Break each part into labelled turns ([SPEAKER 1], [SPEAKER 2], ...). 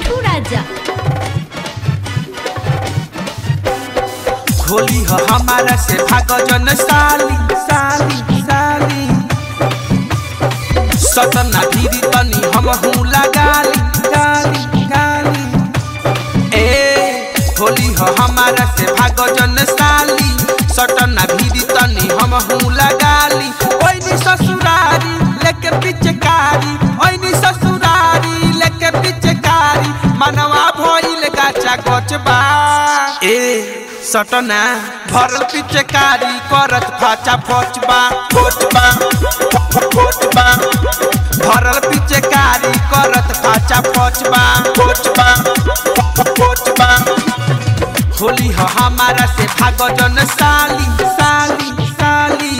[SPEAKER 1] मिठू राजा
[SPEAKER 2] होली हो हमारा से भागो जन साली साली साली सतना धीरी तनी हम हूँ लगाली गाली गाली ए होली हो हमारा से भागो जन साली सटना भीरी तनी हम हूँ लगाली ओइनी ससुरारी लेके पिचकारी ओइनी ससुरारी लेके पिचकारी मनवा भइल गाचा गचबा ए सटना भरल पिचकारी करत फाचा फचबा फोचबा फोचबा भरल पिचकारी करत फाचा फचबा फोचबा फोचबा होली हो हमारा से भागो जन साली साली साली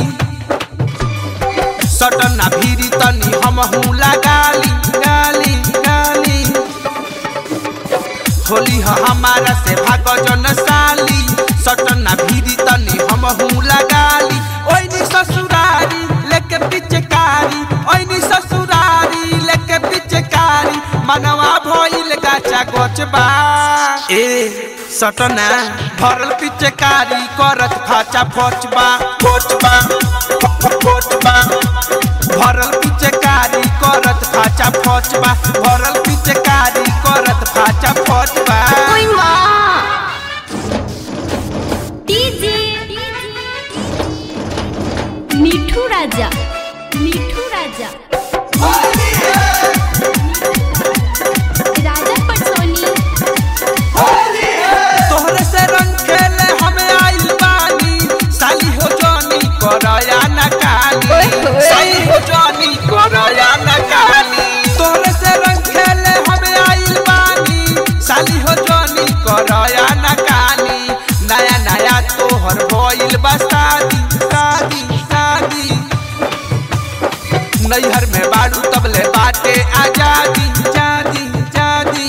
[SPEAKER 2] सटना भीरी तनी हम हूँ लगाली गाली गाली होली हो हमारा से भागो जन साली सटना भीरी तनी हम हूँ लगाली ओइनी ससुरारी लेके पिचकारी ओइनी ससुरारी लेके पिचकारी मनवा भइल गाचा गोचबा ए सटना भरल पिचकारी करत फाचा फोचबा फोचबा फोचबा भरल पिचकारी करत फाचा फोचबा भरल पिचकारी करत फाचा फोचबा
[SPEAKER 1] ओई माँ डीजे मिठू राजा मिठू राजा राजा पटसोनी
[SPEAKER 2] तोहरे से रंग खेले हमें आइल बानी साली हो जानी करया न काली साली हो जानी करया न काली तोहरे से रंग खेले हमें आइल बानी साली हो जानी करया न काली नया नया तोहर भइल बा शादी शादी शादी नैहर में बाड़ू तबले बाटे आजादी जादी जादी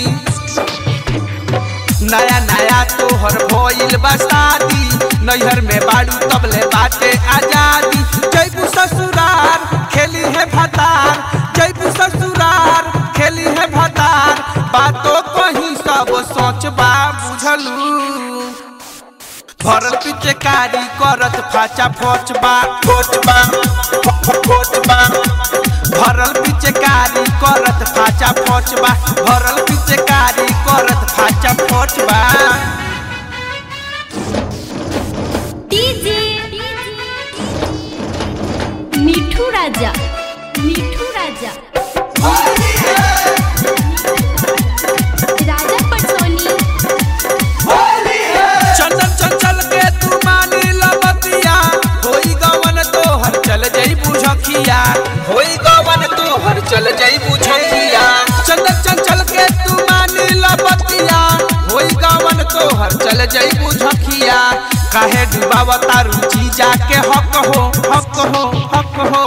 [SPEAKER 2] नया नया तोहर भइल बा शादी नैहर में बाड़ू तबले बाटे आजादी जैबू ससुरार खेली है भतार जैबू ससुरार खेली है भतार बातों कहीं सब सोचबा बुझलू भरल पिचकारी करत फाचा फोचबा फोचबा फोचबा भरल पिचकारी करत फाचा फोचबा भरल पिचकारी करत फाचा फोचबा
[SPEAKER 1] डीजे मिठू राजा मिठू राजा राजा पटसोनी
[SPEAKER 2] चंचल चंचल के तू मानी लबतिया होई गवन तोहर चल जई बुझखिया होई गवन तोहर चल जई बुझखिया चंचल चंचल के तू मानी लबतिया होई गवन तोहर चल जई बुझखिया काहे डुबावता रुचि जाके हक हो हक हो हक हो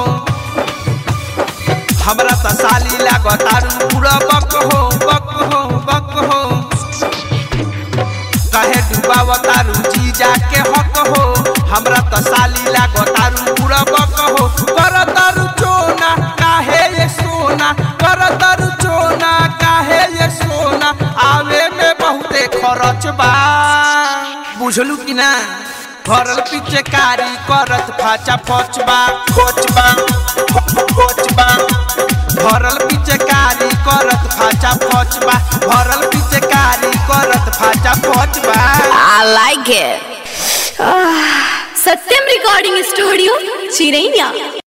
[SPEAKER 2] हमरा त साली लागतारू पूरा बक हो बक हो बक हो कहे डुबावता रुचि जाके हक हो हमरा त साली लागतारू पूरा बक हो कर तारू चोना काहे ये सोना कर तारू चोना काहे ये सोना आवे में बहुते खरच बा बुझलू कि ना भरल पिचकारी करत फाचा फोचबा फोचबा फोचबा भरल पिचकारी करत फाचा फोचबा भरल पिचकारी करत फाचा फोचबा
[SPEAKER 1] I like it. Satyam recording studio चिरैया